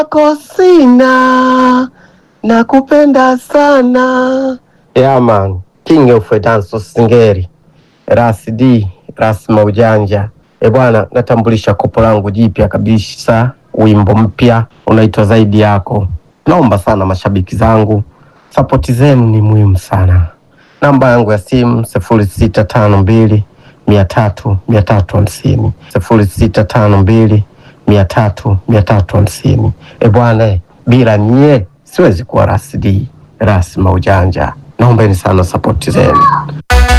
Ko sina nakupenda sana. Yeah man, King of Dance Singeri, Ras D, Ras Maujanja. E bwana, natambulisha kopo langu jipya kabisa, wimbo mpya unaitwa zaidi yako. Naomba sana mashabiki zangu, sapoti zenu ni muhimu sana. Namba yangu ya simu sifuri sita tano mbili mia tatu mia tatu hamsini sifuri sita tano mbili mia tatu mia tatu hamsini. E bwana, bila nyie siwezi kuwa Ras D, Ras Maujanja. Naombeni sana sapoti zenu.